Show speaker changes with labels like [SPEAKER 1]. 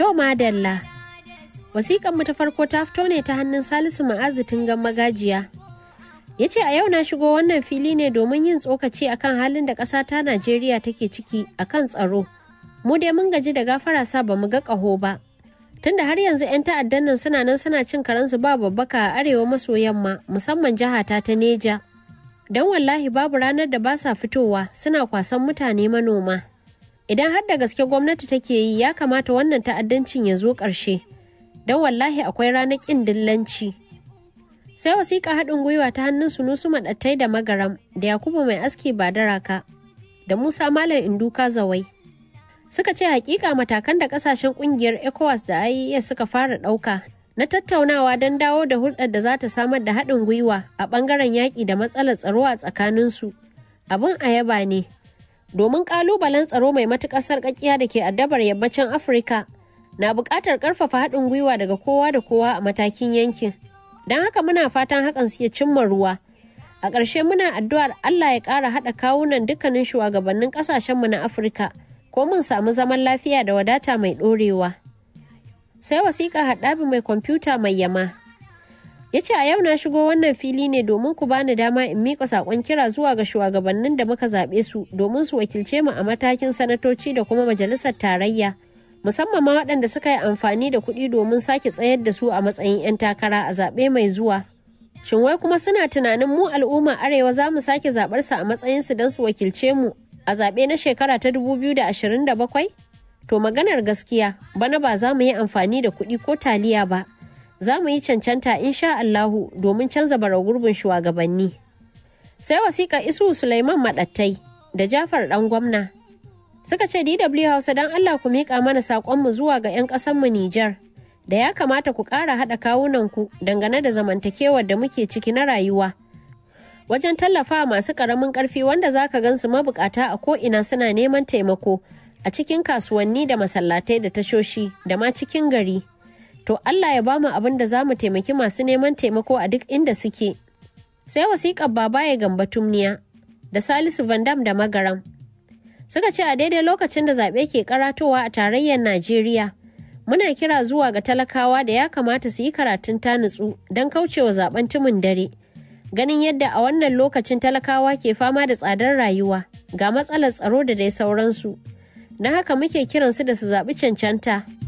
[SPEAKER 1] To madalla. Wasiƙan mu ta farko ta fito ne ta hannun Salisu Ma'azu Tungan Magajiya. Ya ce a yau na shigo wannan fili ne domin yin tsokaci akan halin da ƙasa ta Najeriya take ciki akan tsaro. Mu dai mun gaji da gafara sa ba mu ga ƙaho ba. Tunda har yanzu 'yan ta'addan nan suna nan suna cin karensu ba babbaka a arewa maso yamma musamman jihata ta Neja. Don wallahi babu ranar da ba sa fitowa suna kwasan mutane manoma. Idan har da gaske gwamnati take yi ya kamata wannan ta'addancin ya zo ƙarshe. Don wallahi akwai ranar ƙin dillanci. Sai wasiƙa haɗin gwiwa ta hannun sunusu maɗattai da magaram da Yakubu mai aski ba daraka da Musa Malam Induka Zawai. Suka ce hakika matakan da kasashen kungiyar ECOWAS da IES suka fara ɗauka na tattaunawa don dawo da hulɗar da za ta samar da haɗin gwiwa a ɓangaren yaƙi da matsalar tsaro a tsakaninsu. Abin ayaba ne. domin kalubalen tsaro mai matukar sarƙaƙiya da ke addabar yammacin afirka na buƙatar ƙarfafa haɗin gwiwa daga kowa da kowa a matakin yankin don haka muna fatan hakan suke cimma ruwa a ƙarshe muna addu'ar allah ya ƙara haɗa kawunan dukkanin shugabannin ƙasashenmu na afirka ko mun samu zaman lafiya da wadata mai ɗorewa sai wasiƙa haɗabi mai kwamfuta mai yama ya ce a yau na shigo wannan fili ne domin ku bani dama in miƙa saƙon kira zuwa ga shugabannin da muka zaɓe su domin su wakilce mu a matakin sanatoci da kuma majalisar tarayya musamman ma waɗanda suka yi amfani da kuɗi domin sake tsayar da su a matsayin 'yan takara a zaɓe mai zuwa shin wai kuma suna tunanin mu al'umma arewa za mu sake zaɓar su a matsayin su don su wakilce mu a zaɓe na shekara ta 2027 to maganar gaskiya bana ba za mu yi amfani da kuɗi ko taliya ba za mu yi cancanta insha Allahu domin canza bara gurbin shugabanni. Sai wasiƙa Isu Sulaiman Maɗattai da Jafar ɗan gwamna. Suka ce DW Hausa don Allah ku miƙa mana saƙonmu zuwa ga 'yan ƙasanmu Nijar. Da ya kamata ku ƙara haɗa kawunanku dangane da zamantakewar da muke ciki na rayuwa. Wajen tallafa masu ƙaramin ƙarfi wanda za ka gansu mabukata a ko'ina suna neman taimako a cikin kasuwanni da masallatai da tashoshi da ma cikin gari. to Allah ya bamu abin da za mu taimaki masu neman taimako a duk inda suke. Sai wasiƙar baba ya gamba tumniya da Salisu Vandam da Magaram. Suka ce a daidai lokacin da zaɓe ke karatowa a tarayyar Najeriya, muna kira zuwa ga talakawa da ya kamata su yi karatun ta nutsu don kaucewa zaben tumin dare. Ganin yadda a wannan lokacin talakawa ke fama da tsadar rayuwa ga matsalar tsaro da dai sauransu. Na haka muke kiransu da su zaɓi cancanta